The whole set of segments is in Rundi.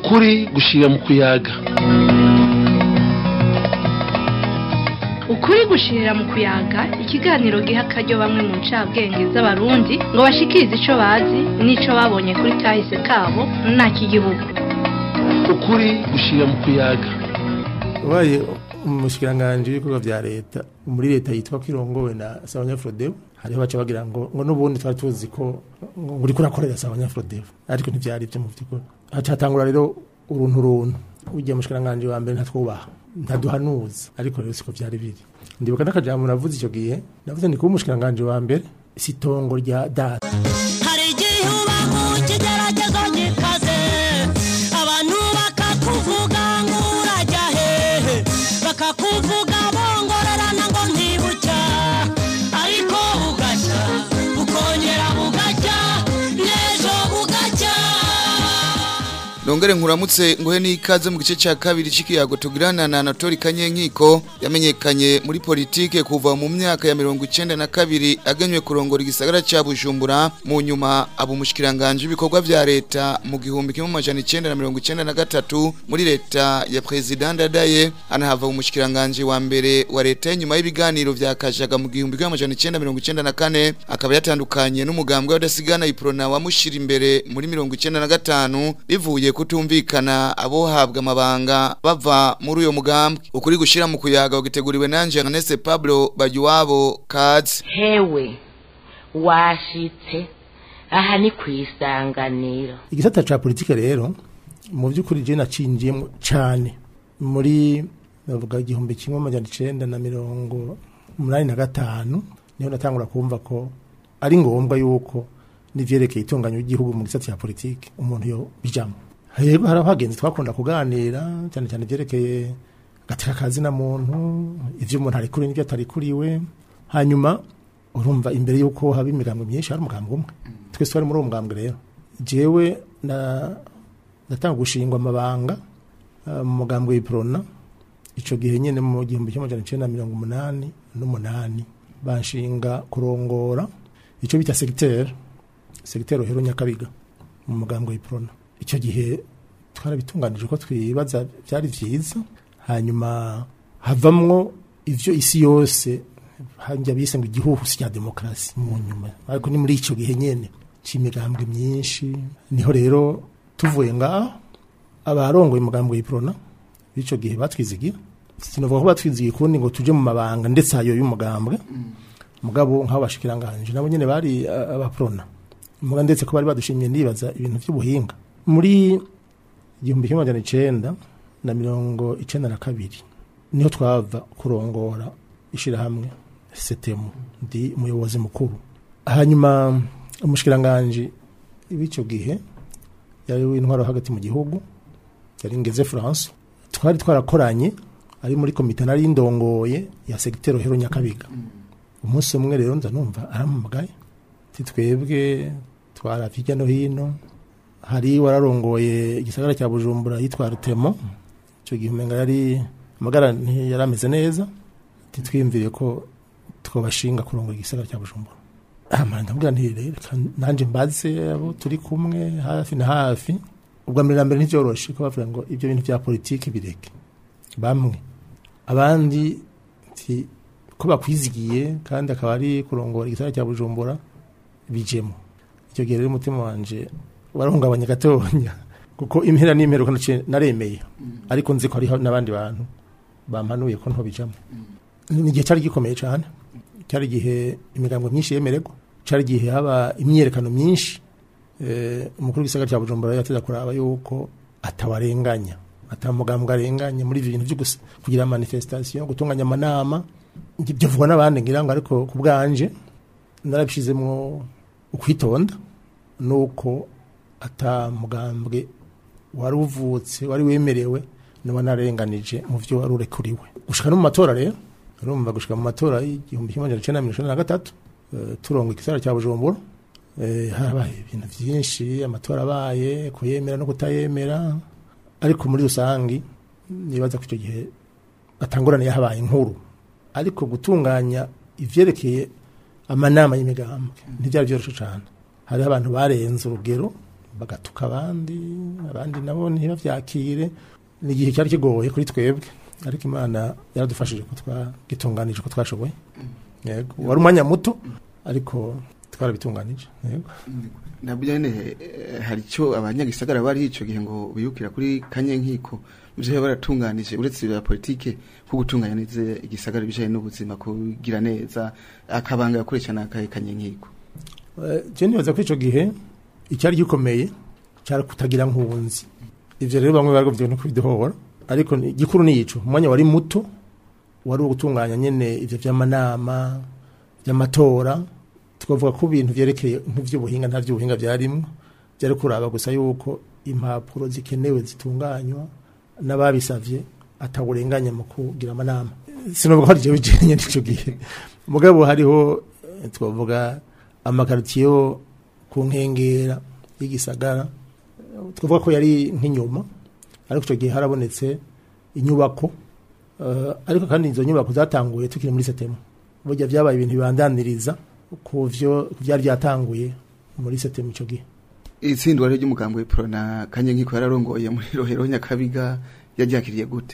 ukuri gushira mu kuyaga ukuri gushirira mu kuyaga ikiganiro giha akaryo bamwe mu ncabwenge z'abarundi ngo bashikirize ico bazi n'ico babonye kuri kahise kabo ntak'igihugu ukuri gushira mu kuyaga ubaye umushikiranganji w'ibikorwa vya leta muri leta yitwa ko irongowe na Sabanyafrodeo hariho baca bagira ngo ngo n'ubundi twari tuzi ko ngo uriko urakorera Sabanyafrodeo ariko ntivyari ivyo mu vy'ukuri haca hatangura rero uruntu runtu ugiye mushikiranganji wa mbere ntatwubaha ntaduhanuza ariko rero siko vyari biri ndibuka n'akajambo navuze ico gihe navuze ndi kuba umushikiranganji wa mbere si itongo rya data hari igihe uba mu kigeragezo gikaze abantu bakakuvuga ngo urajya hehe bakakuvuga bongorerana ngo ntibucya ariko bugacya bukongera bugacya n'ejo bugacya Nongere nkuramutse nguhe n'ikaze mu gice cya kabiri c'ikiyago tugirana na Anatori Kanyenkiko yamenyekanye muri politike kuva mu myaka ya mirongo icenda na kabiri agenywe kurongora igisagara ca Bujumbura mu nyuma aba umushikiranganje w'ibikorwa vya leta mu gihumbi kimwe amajana icenda na mirongo icenda na gatatu muri leta ya President Ndadaye anahava umushikiranganje wa mbere wa leta nyuma y'ibiganiro vya Kajaga mu gihumbi kimwe amajana icenda mirongo icenda na kane akaba yatandukanye n'umugambwe w'adasigana iprona wamushira imbere muri mirongo icenda na gatanu bivuye kutumvikana abohabwa amabanga bava muri uyo mugambwe ukuri gushira mu kuyaga ugiteguriwe nanje Ernest Pablo Bajuwabo Kazi hewe washitse aha ni ku isanganiro igisata ca politike rero mu by'ukuri je nacinjiyemo cane muri navuga igihumbi kimwe amajana icenda na mirongo umunani na gatanu niho natangura kumva ko ari ngombwa yuko n'ivyerekeye itunganya ry'igihugu mu gisata ca politike umuntu yo bijamo rero hari abagenzi twakunda kuganira cyane cyane ivyerekeye gateka kazi na muntu ivyo umuntu ari kuri n'ivyo atari kuriwe hanyuma urumva imbere yuko haba imigambwe myinshi hari umugambwe umwe twese twari muri uwo mugambwe rero jewe na natanga gushingwa amabanga uh, mu mugambwe w'iprona ico gihe nyene mu gihumbi kimwe amajana icenda na mirongo umunani n'umunani banshinga kurongora ico bita secteur secteur Rohero Nyakabiga mu mugambwe w'iprona icyo gihe twarabitunganije uko twibaza byari byiza hanyuma havamwo ivyo isi yose hanja bise ngo igihuhusi cya demokarasi mu nyuma ariko ni muri icyo gihe nyene c'imigambwe myinshi niho rero tuvuye ngaho abarongoye umugambwe w'iprona b'ico gihe batwizigira sinovuga ko batwizigiye kundi ngo tuje mu mabanga ndetse ayo y'umugambwe mugabo nk'abo bashikiranganje nabo nyene bari uh, abaprona muga ndetse ko bari badushimye ndibaza ibintu by'ubuhinga muri igihumbi kimwe amajana icenda na mirongo icenda na kabiri niho twava kurongora ishirahamwe setemu ndi umuyobozi mukuru hanyuma umushikiranganji w'icyo gihe yari w'intwaro hagati mu gihugu yari ngeze France twari twarakoranye ari muri komite nari ndongoye ya segitero hero nyakabiga umunsi umwe rero nza numva arampamagaye titwebwe twara hirya no hino hari wararongoye igisagara cya Bujumbura yitwa Rutemo icyo gihe umenga yari amagara yari ameze neza titwiyumviriye ko twabashinga kurongora igisagara cya Bujumbura amara ndabwira nti reka nanje mbaze abo turi kumwe hafi na hafi ubwa mbere na mbere ntivyoroshe ko bavuga ngo ibyo bintu bya politiki bireke bamwe abandi ti ko bakwizigiye kandi akaba ari kurongora igisagara cya Bujumbura bijemo icyo gihe rero umutima wanje warahungabanya gatonya kuko impera n'imperuka naremeye ariko nzi ko hariho n'abandi bantu bampanuye ko ntobijamo ni igihe cyari gikomeye cyane cyari igihe imigambo myinshi yemererwa cyari igihe haba imyiyerekano myinshi umukuru w'igisagara cya bujumbura yateza kuraba yuko atawarenganya atamugambwe arenganya muri ibyo bintu byo kugira manifestation gutunganya amanama ibyo vuga n'abandi ngira ngo ariko ku bwanje narabishizemo ukwitonda nuko atamugambwe wari uvutse wari wemerewe niba narenganije mu byo wari urekuriwe gushika no mu matora rero urumva gushika mu matora y'igihumbi kimwe amajana icenda na mirongo icenda na gatatu turongo igisara cya bujumbura harabaye ibintu byinshi amatora abaye kuyemera no kutayemera ariko muri rusangi nibaza ko icyo gihe batangurane yahabaye inkuru ariko gutunganya ivyerekeye amanama y'imigambwe ntibyari byoroshe cyane hariho abantu barenze urugero bagatuka abandi abandi nabo ntibavyakire ni igihe cyari kigoye kuri twebwe ariko imana yaradufashije ko twagitunganije ko twashoboye yego wari umwanya muto ariko twarabitunganije yego nabyo nyene eh, hari icyo abanyagisagara bari ico gihe ngo biyukira kuri kanyenkiko ivyo baratunganije uretse ibya politike ko gutunganya neza igisagara bijanye n'ubuzima kugira neza akabanga yakoresha n'akahe kanyenkiko Eh, je nibaza ko ico gihe icyari gikomeye cyari kutagira nkunzi ivyo rero bamwe baragomvye no kubidohora ariko ni- gikuru ni ico umwanya wari muto wari uwo gutunganya nyene ivyo vy'amanama vy'amatora twavuga ko ibintu vyerekeye nk'ivy'ubuhinga nta vy'ubuhinga vyarimwo vyari kuraba gusa yuko impapuro zikenewe zitunganywa n'ababisavye atawurenganya mu kugira amanama sinovuga ko ari jewe jenye n'ico gihe mugabo hariho eh, twavuga amakaritiye yo ku nkengera y'igisagara twavuga ko yari nk'inyuma ariko icyo gihe harabonetse inyubako eh, ariko kandi izo nyubako zatanguye tukiri muri setemu burya byabaye ibintu bibandaniriza ku vyo ku byari byatanguye muri setemu icyo gihe itsindwa rero ry'umugambo w'ipro na kanyenkiko yararongoye muri rohero nyakabiga yaryakiriye gute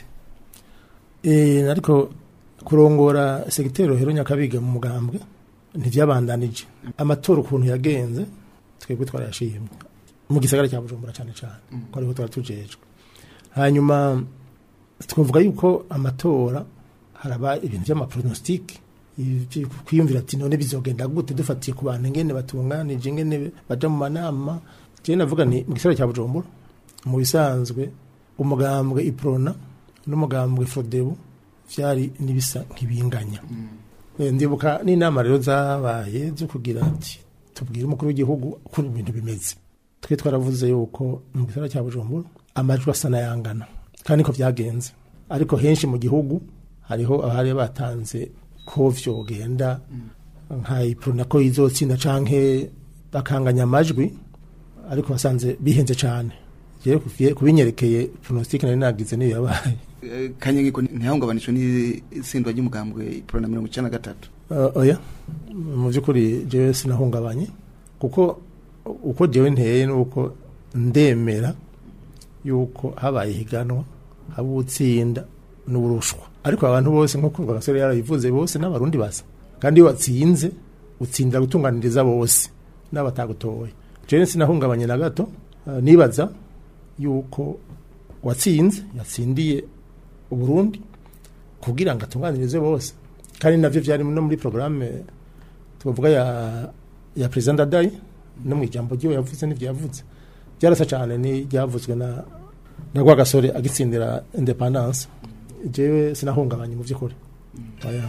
Eh, ariko kurongora segiteri rohero nyakabiga mu mugambwe ntivyabandanije amatora ukuntu yagenze twebwe twarayashimye mu gisagara cya bujumbura cyane cyane ko ariho twari tujejwe hanyuma twavuga yuko amatora haraba ibintu by'amapronositike ivyo kwiyumvira ati none bizogenda gute dufatiye ku bantu ngene batunganije ngene baja mu manama jewe navuga ni mu gisagara cya bujumbura mu bisanzwe umugambwe iprona n'umugambwe fodebu vyari nibisa nkibinganya Eh, ndibuka n'inama rero zabaye zo kugira ati tubwire umukuru w'igihugu ukuntu ibintu bimeze twe twaravuze yuko mu gisagara cya bujumbura amajwi asa n'ayangana kandi niko vyagenze ariko henshi mu gihugu hariho abari batanze ko vyogenda nka iprona ko izotsinda canke bakanganya amajwi ariko basanze bihenze cane jewe kuvye- kubinyerekeye pronostic nari nagize niyo yabaye Eh, kanyenkiko ntihahungabanishwe n'itsindwa ry'umugambwe ipro na mirongo icenda na gatatu Uh, oya mu by'ukuri jewe sinahungabanye kuko uko jewe nteye nuko ndemera yuko habaye higanwa haba utsinda n'urushwa ariko abantu bose nk'uko gasore yarabivuze bose n'abarundi basa kandi iyo watsinze utsindira gutunganiriza bose n'abatagutoye jewe sinahungabanye na gato uh, nibaza yuko watsinze yatsindiye uburundi kugira ngo atunganirize bose kandi navyo vyari no muri programme tuvuga ya ya president Ndadaye no mu ijambo ryiwe yavuze n'ivyo yavuze byarasa cyane ni ryavuzwe na na Rwagasore agitsindira independence jewe sinahungabanye mu by'ukuri oya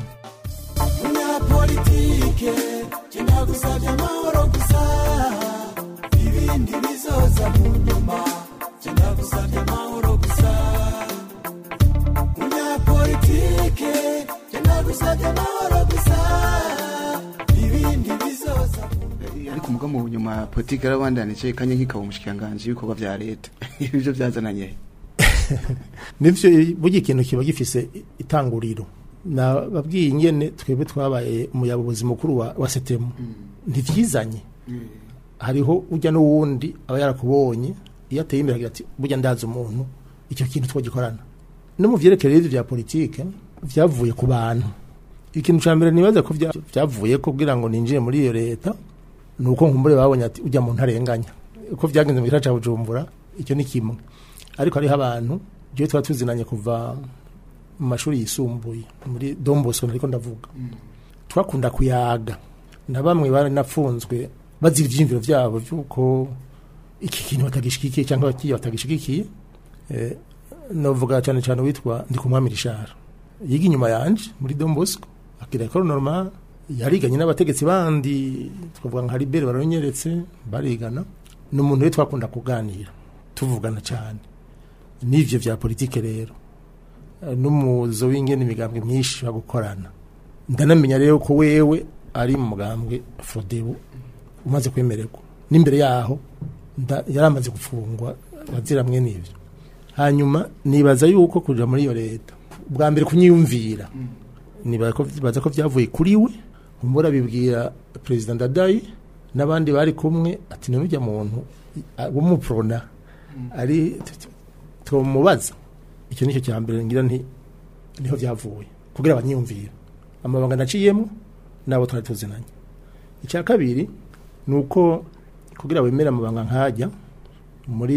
umunyapolitike genda gusabye amahoro gusa ibindi bizoza mu nyuma genda gusabye amahoro gusa umunyapolitike genda gusabye amahoro gusa ibindi bizoza mu Eh, ariko muga mu nyuma politike yarabandanije kanyenkiko aba umushikiranganji w'ibikorwa vya leta ibyo byazananye nivyo burya ikintu kiba gifise itanguriro nababwiye ingene twebwe twabaye umuyobozi mukuru wa, wa setemu ntivyizanye hariho ujya n'uwundi aba yarakubonye iyo ateye imbere agira ati burya ndazi umuntu icyo kintu twagikorana no mu vyerekeye ivyo vya politike vyavuye ku bantu ikintu ca mbere nibaza ko vya- vyavuye ko kugira ngo ninjiye muri iyo leta ni uko nkumbure babonye ati ujya muntu arenganya uko vyagenze mu gisagara ca bujumbura icyo ni kimwe ariko hariho abantu jewe twari tuzinanye kuva mu mashuri yisumbuye muri domboso ariko ndavuga twakunda kuyaga na bamwe baranafunzwe bazira ivyiyumviro vyabo vy'uko iki kintu batagishigikiye cyangwa bakiye batagishigikiye eh, novuga cyane cyane witwa ndikumwami rishara yiga inyuma yanje muri Don Bosco akira école normale yariganye n'abategetsi bandi twavuga nka Libere baronyeretse barigana ni umuntu we twakunda kuganira tuvugana cyane n'ivyo vya politike rero Eh, n'umuzo w'ingene imigambwe myinshi bagukorana ndanamenya rero ko wewe ari mu mugambwe Frodebu umaze kwemererwa n'imbere yaho nda- yaramaze gufungwa azira mwene ivyo hanyuma nibaza yuko kuja muri iyo leta bwa mbere kunyiyumvira nibaza ko baza ko vyavuye kuri we umbura bibwira president Ndadaye n'abandi bari kumwe ati none ujya muntu w'umuprona ari tumubaza icyo nicyo cya mbere ngira nti niho byavuye kugira abanyiyumvira amabanga naciyemo nabo twari tuzinanye icya kabiri ni uko kugira wemere amabanga nkajya muri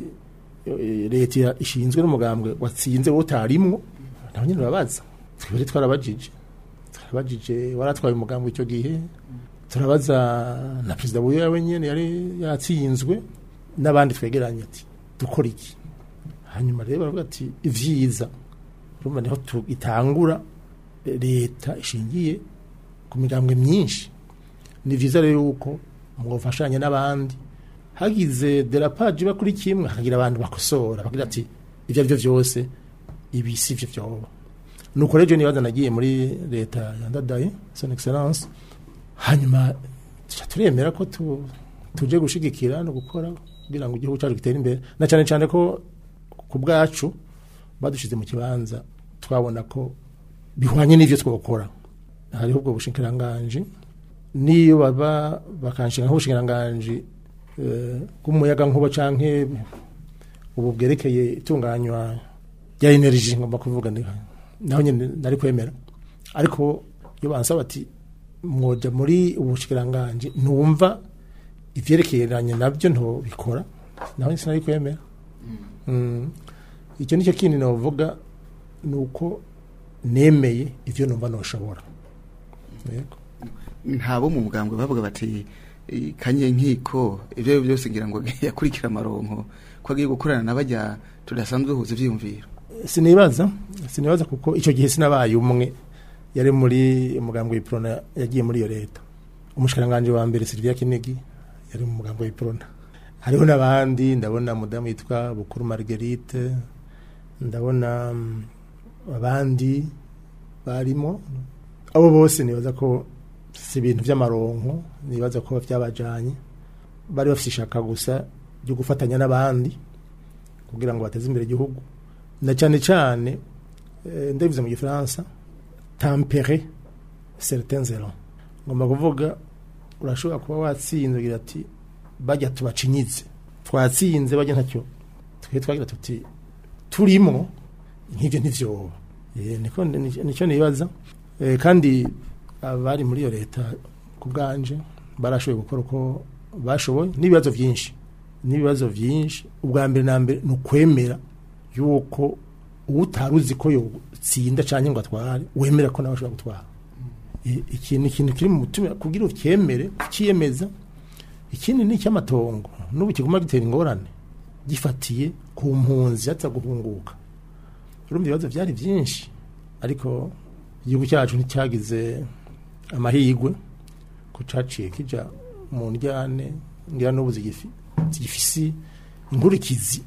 eh, leta ishinzwe n'umugambwe watsinze wowe utarimwo nabo nyine urabaza twebwe twarabajije twarabajije waratwaye umugambwe icyo gihe turabaza na perezida buyoya wenyine yari yatsinzwe n'abandi twegeranye ati dukora iki hanyuma rero baravuga ati ivyiza urumva niho tu- itangura eh, leta ishingiye ku migambwe myinshi ni vyiza rero yuko mwofashanya n'abandi hagize derapaje iba kuri kimwe hakagira abantu bakosora bagira ati ivyo ari byo vyose ibi si vyo vyoba nuko rero nibaza nagiye muri leta ya ndadaye son excellence hanyuma tuca turemera ko tu, tuje gushigikira no gukora kugira ngo igihugu cyacu gitere imbere na cyane cyane ko ku bwacu badushize mu kibanza twabona ko bihwanye n'ivyo twokora hariho ubwo bushikiranganji niyo baba bakanshinga nk'ubushikiranganji eh, bw'umuyaga nkuba canke ubu bwerekeye itunganywa rya energy ngomba kuvuga ni naho nyine nari kwemera ariko iyo bansaba ati mwoja muri ubushikiranganji ntumva ivyerekeranye nabyo ntobikora naho nyine sinari kwemera Mm. icyo nicyo kindi novuga ni uko nemeye ivyo numva noshobora yego ntabo mu mugambwe bavuga bati "Eh, kanye nkiko ibyo ari byo byose ngira ngo yakurikira amaronko ko agiye gukorana n'abajya tudasanzwe duhuza ivyiyumviro sinibaza sinibaza kuko icyo gihe sinabaye umwe yari muri umugambwe w'iprona yagiye muri iyo leta umushikiranganje wa mbere Sylvia Kinigi yari mu mugambwe w'iprona hariho n'abandi ndabona mudamu yitwa Bukuru Marguerite ndabona mm, abandi barimo abo bose nibaza ko si ibintu by'amaronko nibaza ko byabajanye bari bafite ishaka gusa ryo gufatanya n'abandi kugira ngo bateze imbere igihugu na cyane cyane eh, ndabivuze mu gifaransa tampere certains élans ngomba kuvuga urashobora kuba watsinze ugira ati bajya tubacinyize twatsinze bajya ntacyo twe twagira tuti turimo nk'ibyo ntivyoba Eh, niko ni- nicyo nibaza Eh, kandi abari muri iyo leta ku bwanje barashoboye gukora uko bashoboye n'ibibazo byinshi n'ibibazo byinshi ubwa mbere na mbere ni ukwemera yuko utari uzi ko yotsinda cyangwa ngo atware wemera ko nawe ashobora gutwara I- ikintu ikintu kiri mu mutima kugira ucyemere ukiyemeza ikindi ni icy'amatongo n'ubu kiguma gitera ingorane gifatiye ku mpunzi yatsa guhunguka urumva ibibazo byari byinshi ariko igihugu cyacu nticyagize amahirwe ko caciye kija mu njyane ngira n'ubu zigifi zigifisi inkurikizi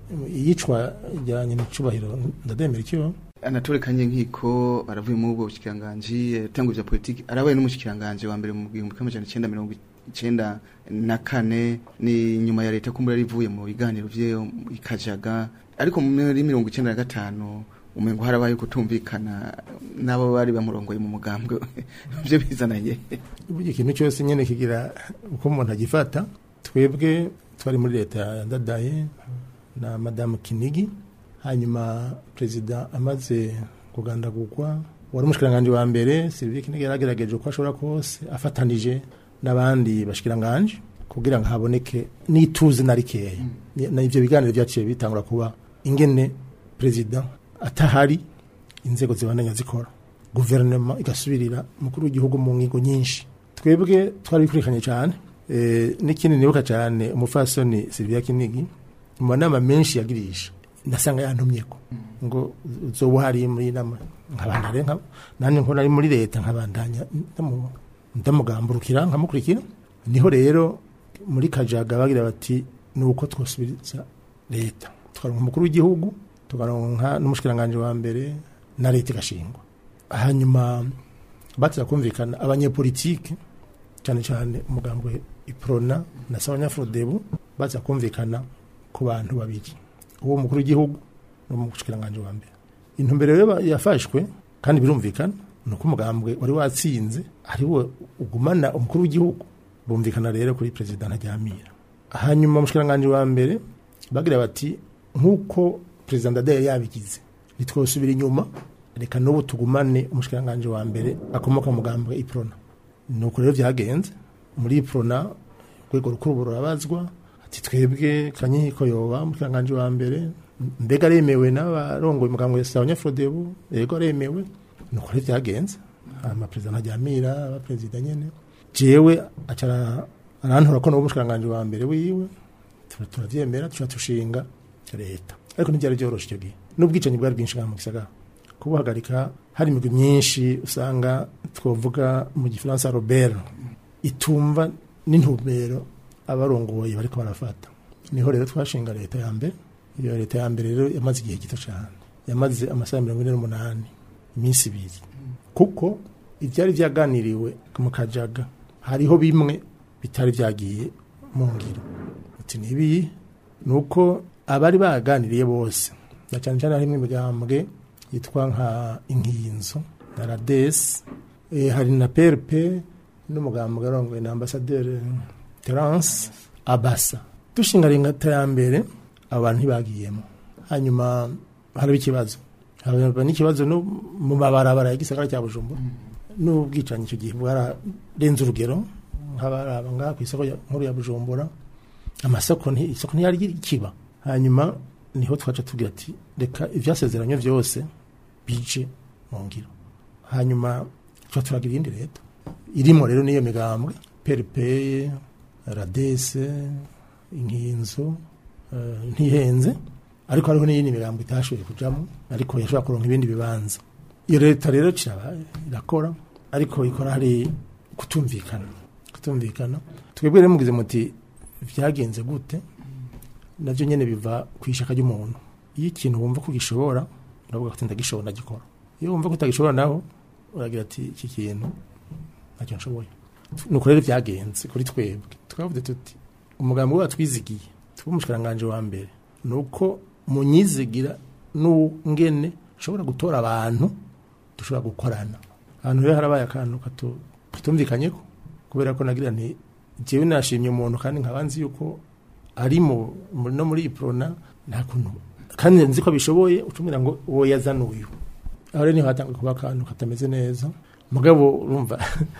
iyicwa rya nyiricubahiro ndademera icyo anatole kanye nkiko aravuye mu bwo bushikiranganje yatanguye bya politiki arabaye n'umushikiranganje wa mbere mu gihumbi kimwe amajana icenda mirongo icenda na kane ni nyuma ya leta kumbura rivuye mu biganiro vyeyo ikajaga ariko muri mirongo icenda na gatanu umengo harabaye kutumvikana n'abo bari bamurongoye mu mugambwe byo bizananye burya ikintu cyose nyine kigira uko umuntu agifata twebwe twari muri leta ya ndadaye na madamu kinigi hanyuma perezida amaze kugandagurwa wari umushikiranganje wa mbere Sylvie Kinigi yaragerageje uko ashobora kose afatanije n'abandi bashikiranganje kugira ngo haboneke n'ituze na rikeya Ni- na ivyo biganiro byaciye bitangura kuba ingene perezida atahari inzego zibandanya zikora guverinoma igasubirira umukuru w'igihugu mu ngingo nyinshi twebwe twari bikurikiranye cyane e, n'ikindi nibuka cyane umufasoni Sylvia Kinigi mu manama menshi yagirisha ndasanga yantumyeko ngo uzoba uhari muri nama nkabandanya nka nanjye nko nari muri leta nkabandanya ndamu- ndamugamburukira nkamukurikira niho rero muri kajaga bagira bati ni uko twosubiriza leta tukaronka umukuru w'igihugu tukaronka n'umushikiranganje wa mbere na leta igashingwa hanyuma batiza kumvikana abanyepolitike cyane cyane umugambwe iprona na sabanyafurodebu baza kumvikana ku bantu babiri uwo mukuru w'igihugu n'umushikiranganje wa mbere intumbero rero yafashwe kandi birumvikana ni uko umugambwe wari watsinze ari we ugumana umukuru w'igihugu bumvikana rero kuri perezida ntajyamira hanyuma umushikiranganji wa mbere bagira bati nk'uko perezida ndadaye yari yabigize ntitwosubira inyuma reka n'ubu tugumane umushikiranganji wa mbere akomoka mu mugambwe iprona nuko rero byagenze muri iprona urwego rukuru rurabazwa ati twebwe kanyiko yoba umushikiranganji wa mbere mbega aremewe n'abarongoye umugambwe wa sabanyafurodebu yego aremewe nuko rero byagenze hama perezida ntajyamira abaperezida nyene jewe acara arantora ko n'uwo umushikiranganji wa mbere wiwe Tura- turavyemera tuca tushinga leta ariko ntibyari byoroshe icyo gihe n'ubwicanyi bwari bwinshi ngaha mu gisagara kubuhagarika hari imigwi myinshi usanga twavuga mu gifaransa robert itumva n'intumbero abarongoye bariko barafata niho rero twashinga leta ya mbere iyo leta ya mbere rero yamaze igihe gito cyane yamaze amasaha mirongo ine n'umunani iminsi ibiri kuko ibyari byaganiriwe mu kajaga hariho bimwe bitari byagiye mu ngiro ati nibi ni uko abari baganiriye bose na cyane cyane harimo imigambwe yitwa nka inkinzo na radesi eh, hari na prp n'umugambwe arongoye na ambasaderi terence abasa dushinga leta ya mbere abantu ntibagiyemo hanyuma haraba ikibazo haba n'ikibazo no mu mabarabara ya gisagara cya bujumbura n'ubwicanyi icyo gihe bwararenze urugero nk'abaraba ngaha ku isoko ya- nkuru ya bujumbura amasoko nti- isoko ntiyari kiba hanyuma niho twaca tugira ati reka ibyasezeranye byose bije mu ngiro hanyuma tuba turagira iyindi leta irimo rero n'iyo migambwe peripeye radese inkinzo eh, ntihenze ariko hariho n'iyindi migambo itashoboye kujamo ariko yashobora kuronka ibindi bibanza iyo leta rero kiraba irakora ariko ikora hari kutumvikana kutumvikana twebwe rero mugize muti byagenze gute navyo nyene biva ku ishaka ry'umuntu iyo ikintu wumva ko gishobora uravuga ko ndagishobora ndagikora iyo wumva ko utagishobora naho uragira ati iki kintu ntacyo nshoboye nuko rero byagenze kuri twebwe twavuze tuti umugambi wacu twizigiye tuba umushikiranganji wa mbere ni uko munyizigira n'ungene ushobora gutora abantu dushobora gukorana ahantu rero harabaye akantu katu- katumvikanyeko kubera ko nagira nti jewe nashimye umuntu kandi nkaba nzi yuko ari mu mu- no muri iprona nta kuntu kandi nzi ko bishoboye ucumira ngo uwo yazana uyu aho rero niho hatangwa kuba akantu katameze neza mugabo urumva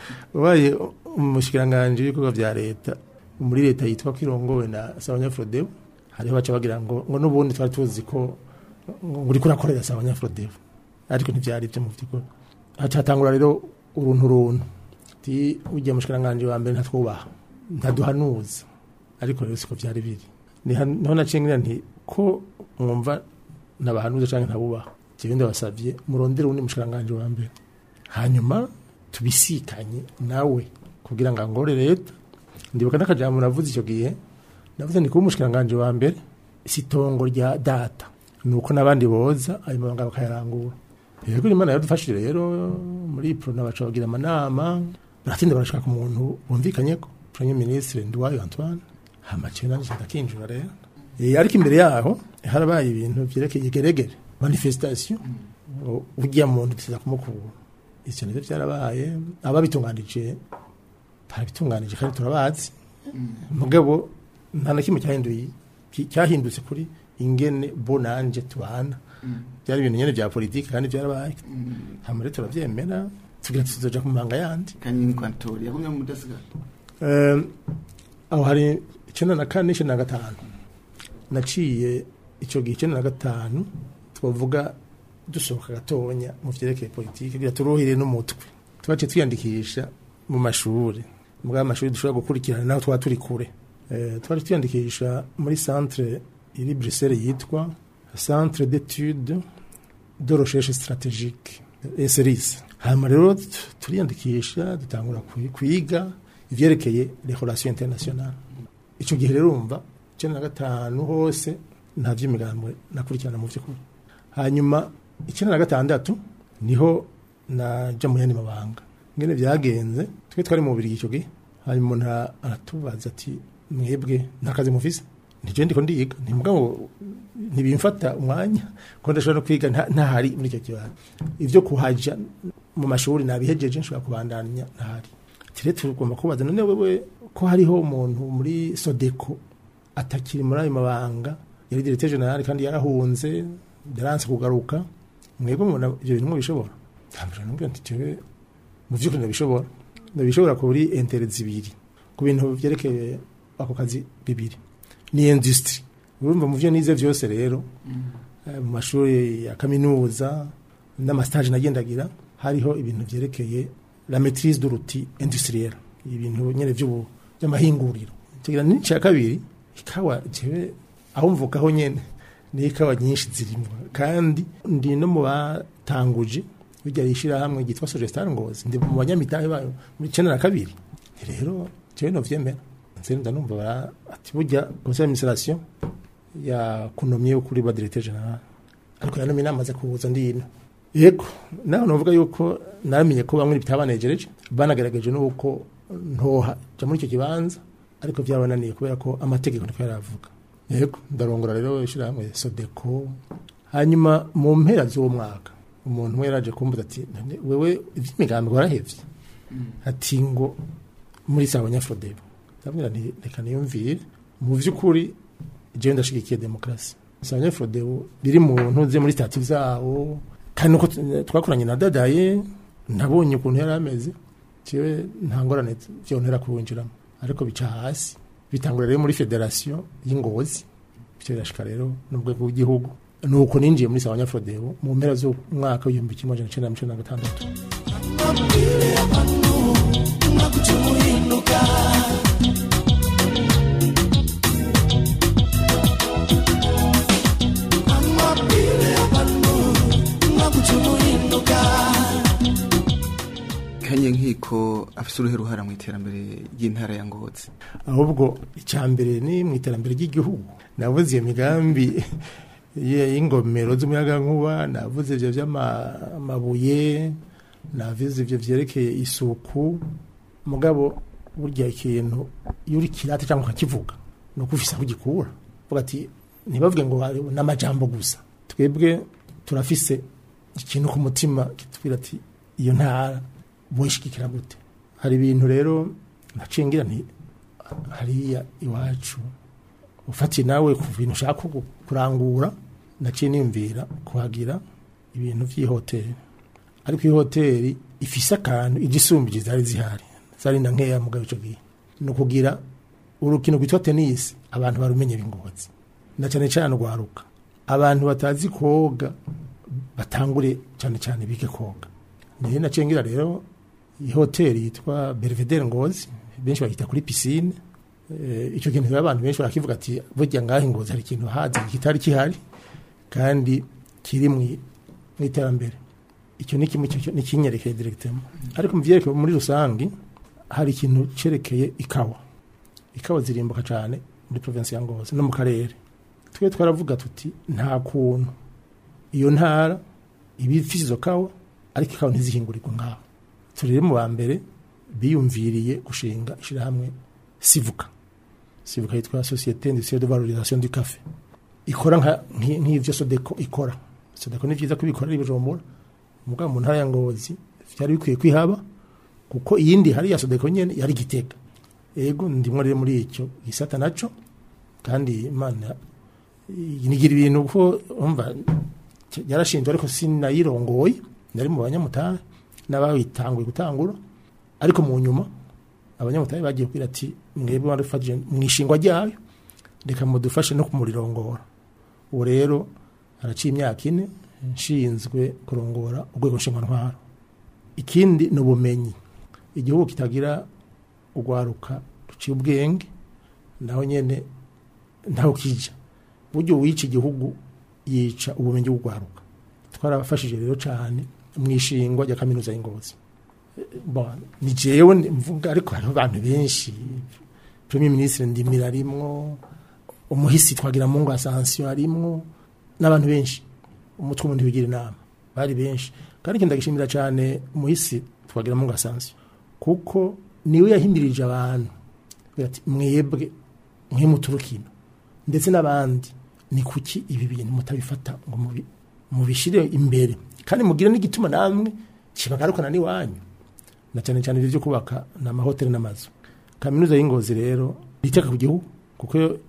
ubaye umushikiranganji w'ibikorwa vya leta muri leta yitwa ko irongowe na sabanyafrodeo hariho baca bagira ngo ngo n'ubundi twari tuzi ko ngo uriko urakorera sabanyafrodeo ariko ntivyari byo mu vy'ukuri haca hatangura rero uruntu runtu ti ujya mushikiranganje wa mbere ntatwubaha ntaduhanuza ariko rero siko vyari biri niho niho naciye ngira nti ko mwumva nabahanuza canke ntabubaha jewe ndabasavye murondere uwundi mushikiranganje wa mbere hanyuma tubisikanye nawe kugira ngo angore leta ndibuka n'akajambo navuze icyo gihe navuze ni kuba umushikiranganje wa mbere si itongo rya data ni uko n'abandi boza ayo mabanga bakayarangura yego imana yaradufashije rero muri iprona baca bagira amanama baratinda barashaka umuntu bumvikanye ko premier ministre Nduwayo Antoine hamaciye nanje ndakinjura rero Eh, ariko imbere yaho harabaye ibintu vyerekeye geregere manifestation U- ujya muntu tuza kumukura ivyo nivyo vyarabaye ababitunganije barabitunganije kandi turabazi mugabo nta na kimwe cyahinduye ki- cyahindutse kuri ingene bo nanje tubana byari ibintu nyene vya politiki kandi vyarabaye hama rero turavyemera tugira tuzoja ku manga yandi kanyini kwantori yagumye mu mudasigara Eh, aho hari icenda na kane icenda na gatanu naciye ico gihe icenda na gatanu twavuga dusohoka gatonya mu vyerekeye politiki kugira turuhire n'umutwe twaciye twiyandikisha mu mashuri muri ayo mashuri dushobora gukurikirana naho twaba turi kure Eh, twari twiyandikisha muri centre iri Bruxelles yitwa centre d'études de recherche stratégique SRIS hanyuma rero t- turiyandikisha dutangura kwi- kwiga ivyerekeye les relations internationales ico gihe rero umva icenda na gatanu hose nta vy'imigambwe nakurikirana mu vy'ukuri hanyuma icenda na gatandatu niho naja mu yandi mabanga ngene vyagenze twe twari mu bubiri ico gihe hanyuma umuntu ara- aratubaza ati mwebwe nta kazi mufise nije ndiko ndiga ntimugabo ntibimfata umwanya ko ndashobora no kwiga nta- ntahari muri icyo kibanza ivyo kuhaja mu mashuri nabihejeje nshobora kubandanya ntahari tire tugomba kubaza none wewe ko hariho umuntu muri sodeko atakiri muri ayo mabanga yari directeur general kandi yarahunze yaranse kugaruka mwebwe mubona ibyo bintu mubishobora ndambira nubwo nti jewe mu by'ukuri ndabishobora ndabishobora kuri intere zibiri ku bintu byerekeye ako kazi bibiri ni industry urumva mu byo nize byose rero eh, mu mashuri ya kaminuza n'amastage nagendagira hariho ibintu byerekeye la maîtrise de l'outil industriel ibintu nyene by'ubu by'amahinguriro kigira n'icya kabiri ikawa jewe aho mvukaho nyene ni ikawa nyinshi zirimo kandi ndi no mu batanguje bijya rishira hamwe gitwa Sogestar Ngozi ndi mu banyamitahe bayo muri 92 rero jewe no vyemera nse ndanumva bara ati burya conseil d'administration ya kunomye kuri ba directeur general ariko yanome inama kuza ndino yego naho novuga yuko naramenye ko bamwe bitabanejereje banagaragaje nuko ntoha ja muri icyo kibanza ariko byabananiye kubera ko amategeko niko yaravuga yego ndarongora rero ishira hamwe sodeko hanyuma mu mpera z'uwo mwaka umuntu we yaraje kumbuza ati "None wewe iby'imigambi warahevye ati ngo muri sawa nyafrodebo ndabwira nti reka niyumvire mu by'ukuri jewe ndashigikiye demokrasi sawa nyafrodebo biri mu ntuze muri stati zawo kandi nuko t- twakoranye na dadaye nabonye ukuntu yari ameze jewe nta ngorane vyontera kuwinjiramo ariko bica hasi bitangura rero muri federasiyo y'ingozi bityo birashika rero n'urwego rw'igihugu nuko ninjiye muri sawa nyafrodebo mu mpera z'umwaka w'igihumbi kimwe amajana icenda na mirongo icenda na gatandatu kanye nkiko afise uruhe ruhara mu iterambere ry'intara ya ngozi ahubwo icya mbere ni mu iterambere ry'igihugu navuze iyo migambi y- y'ingomero z'umuyagankuba navuze ibyo by'amabuye navuze ibyo byerekeye isuku mugabo burya ikintu iyo uri kirate cyangwa ukakivuga ni uko ufise aho ugikura uvuga ati ntibavuge ngo hari n'amajambo gusa twebwe turafise ikintu ku mutima kitubwira ati iyo ntara boyishigikira gute hari ibintu rero nacengira nti hariya iwacu ufatiye nawe ku bintu ushaka ku- kurangura naciye niyumvira kuhagira ibintu by'ihoteli ariko iyi hoteli ifise akantu igisumbije zari zihari zari na nkeya mugabo ico gihe ni ukugira urukino rwitwa tenisi abantu barumenye bingozi na cyane cyane urwaruka abantu batazi koga batangure cyane cyane bige koga niyo nacengira rero iyi hoteli yitwa Belvedere Ngozi benshi bagita kuri piscine eh, icyo kintu rero abantu benshi barakivuga ati burya ngaho Ngozi hari ikintu hazi kitari kihari kandi kiri mu mu iterambere icyo ni kimwe cyo- ni kinyerekeye directement ariko mu byerekeye muri rusangi hari ikintu cerekeye ikawa ikawa zirimbuka cyane muri province ya Ngozi no mu karere twe twaravuga tuti nta kuntu iyo ntara iba ifise izo kawa ariko ikawa ntizihingurirwa ngaho turi rero mu ba mbere biyumviriye gushinga ishyirahamwe sivuka sivuka yitwa societe industrielle de valorisation du café ikora nka- nki- nk'ivyo sodeko ikora sodeko ni vyiza kubikora ari bijombora mugabo mu ntara ya ngozi vyari bikwiye kwihaba kuko iyindi hari ya sodeko nyene yari gitega ego ndimwo rero muri icyo gisata naco kandi imana nigira ibintu ko umva yarashinzwe ariko sinayirongoye nari mu banyamutahe n'abayitanguye gutangura ariko mu nyuma abanyamutahe bagiye kubwira ati mwebwe warufashije mu ishingwa ryayo reka mudufashe no kumurirongora ubu rero haraciye imyaka ine nshinzwe kurongora urwego nshingwantwaro ikindi ni ubumenyi igihugu kitagira urwaruka ruciye ubwenge naho nyene ntaho kija buryo wica igihugu yica ubumenyi bw'urwaruka twarabafashije rero cyane mu ishingwa rya kaminuza y'ingozi Bon, ni jewe mvuga ariko hariho abantu benshi premier ministre ndimira arimwo umuhisi twagira mu ngo asansiyo arimwo n'abantu benshi umutwe umuntu wigira inama bari benshi kandi ikintu ndagishimira cyane umuhisi twagira mu ngo asansiyo kuko niwe yahimirije abantu agira ati mwebwe mwe muturukino ndetse n'abandi ni kuki ibi bintu mutabifata ngo mubi- mubishire imbere kandi mugire n'igituma namwe kibagarukana n'iwanyu na cyane cyane ibyo byo kubaka ni amahoteli n'amazu kaminuza y'ingozi rero iteka ku gihugu kuko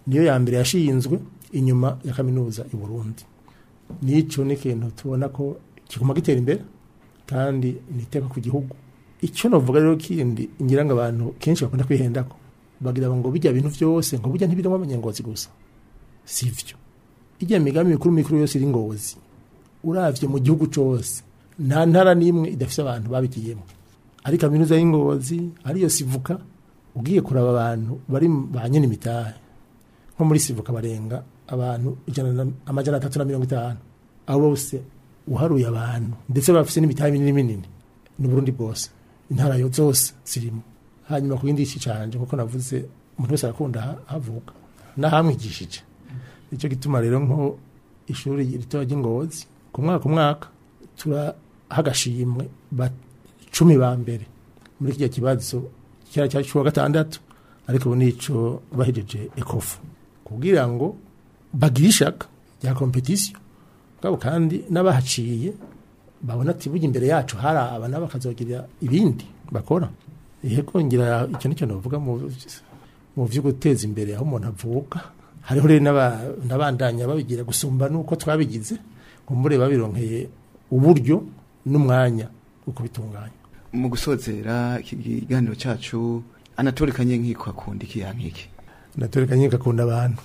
niyo ya mbere yashinzwe inyuma ya kaminuza i Burundi nico ni ikintu tubona ko kiguma gitera imbere kandi ni iteka ku gihugu icyo navuga rero kindi ngira ngo abantu kenshi bakunda kwihendako bagira ngo bijya bintu byose ngo burya ntibirimo abanyengozi gusa sivyo ijya migambi mikuru mikuru yose iri ngozi uravye mu gihugu cose nta ntara n'imwe idafise abantu babigiyemo ari kaminuza y'ingozi ariyo sivuka ugiye kuraba abantu bari ba nyene imitahe nko muri sivuka barenga abantu ijana na- amajana atatu na mirongo itanu abo bose uharuye abantu ndetse bafise n'imitahe minini minini ni Burundi bwose intara yo zose zirimo hanyuma ku yindi ci canje kuko navuze umuntu wese arakunda ha- havuka nahamwigishije nicyo gituma rero nko ishuri ritoya ry'ingozi ku mwaka umwaka turaha agashimwe ba cumi ba mbere muri kijya kibazo cyari cyari cy'uwa gatandatu ariko ubu nico bahejeje ekofu kugira ngo bagire ishaka rya kompetisiyo bwabo kandi n'abahaciye babona ati burya imbere yacu hari aba nabo bakazogira ibindi bakora yego ngira icyo nicyo navuga mu mu byo guteza imbere aho umuntu avuka hariho rero n'aba- n'abandanya babigira gusumba nuko twabigize ngo mure babironkeye uburyo n'umwanya wo kubitunganya mu gusozera iki kiganiro cyacu anatole kanyenkiko akunda iki yankiki ndatoreka nyine akunda abantu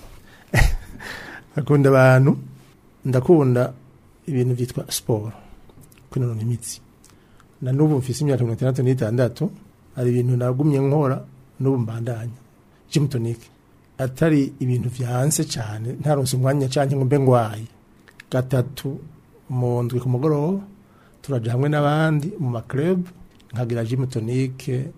akunda abantu ndakunda ibintu byitwa siporo kwinonora imitsi na n'ubu mfise imyaka mirongo itandatu n'itandatu hari ibintu nagumye nkora n'ubu mbandanya gym tonic atari ibintu vyanse cyane ntaronse umwanya cyane ngo mbe ngwaye gatatu mu ndwi ku mugoroba turaja hamwe n'abandi mu maclub nkagira gym tonic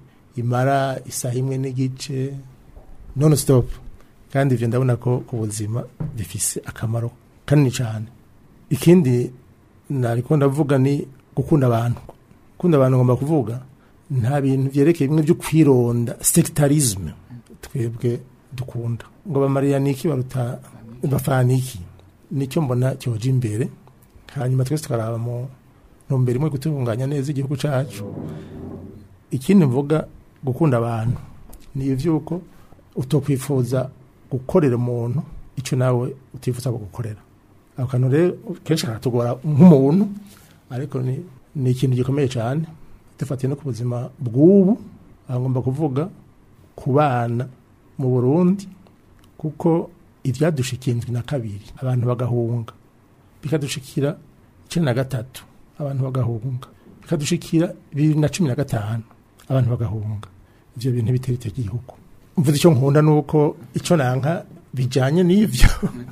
imara isaha imwe n'igice non stop kandi ivyo ndabona ko ku buzima bifise akamaro kanini cyane ikindi nariko ndavuga ni gukunda abantu gukunda abantu ngomba kuvuga nta bintu vyerekeye bimwe byo kwironda sectarisme twebwe dukunda ngo bamariya niki baruta bafana iki nicyo mbona cyoje imbere hanyuma twese tukaraba mu ntumbero imwe gutunganya neza igihugu cacu ikindi mvuga gukunda abantu ni ivyuko utokwifuza gukorera umuntu icyo nawe utifuza gukorera ako kantu rero kenshi karatugora nk'umuntu ariko ni, ni ikintu gikomeye cyane dufatiye no ku buzima bw'ubu aho ngomba kuvuga ku bana mu burundi kuko ibyadushikiye indwi na kabiri abantu bagahunga bikadushikira icyenda na gatatu abantu bagahunga bikadushikira bibiri na cumi na gatanu abantu bagahunga ibyo bintu bitera icyo gihugu mvuze icyo nkunda ni uko icyo nanka bijyanye n'ibyo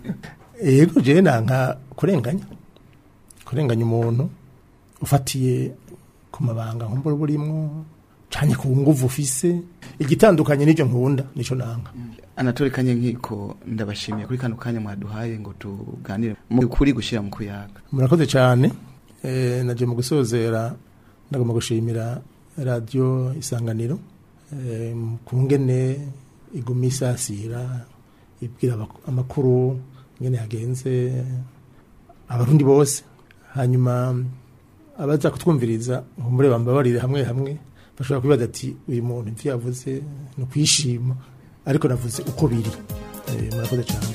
yego jewe nanka kurenganya kurenganya umuntu ufatiye ku mabanga nkumbura burimwo cyane ku nguvu ufise igitandukanye n'ibyo nkunda nicyo nanka anatole kanyenkiko ndabashimiye kuri kano kanya mwaduhaye ngo tuganire mu kuri gushyira mu kuyaga murakoze cyane eh, naje mu gusozera ndagomba gushimira radiyo isanganiro eh, ku ngene iguma isasira ibwira abak- amakuru ngene yagenze abarundi bose hanyuma abaza kutwumviriza nkumbure bambabarire hamwe hamwe bashobora kwibaza ati uyu muntu ivyo yavuze ni ukwishima ariko navuze uko biri Eh, murakoze cyane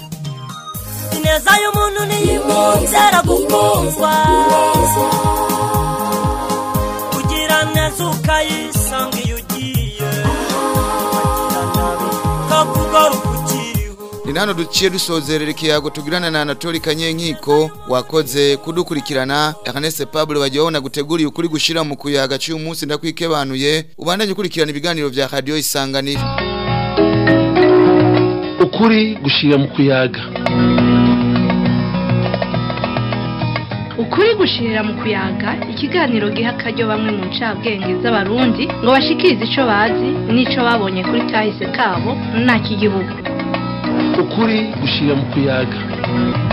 ineza y'umuntu niyimutera gukundwa kugira neza ukayisanga iyo ugiye kugira nabi kakugaruka ukiriho ni nano duciye dusozerera ikiyago tugirana na Anatoli Kanyenkiko wakoze kudukurikirana Ernest Pablo bajyaho guteguriye ukuri gushira mu kuyaga cy'uyu munsi ndakwikebanuye ubandanye ukurikirana ibiganiro vya radio isanganiro ukuri gushira mu kuyaga ukuri gushirira mu kuyaga ikiganiro giha akaryo bamwe mu ncabwenge z'abarundi ngo bashikirize ico bazi n'ico babonye kuri kahise kabo nta kigihugu ukuri gushira mu kuyaga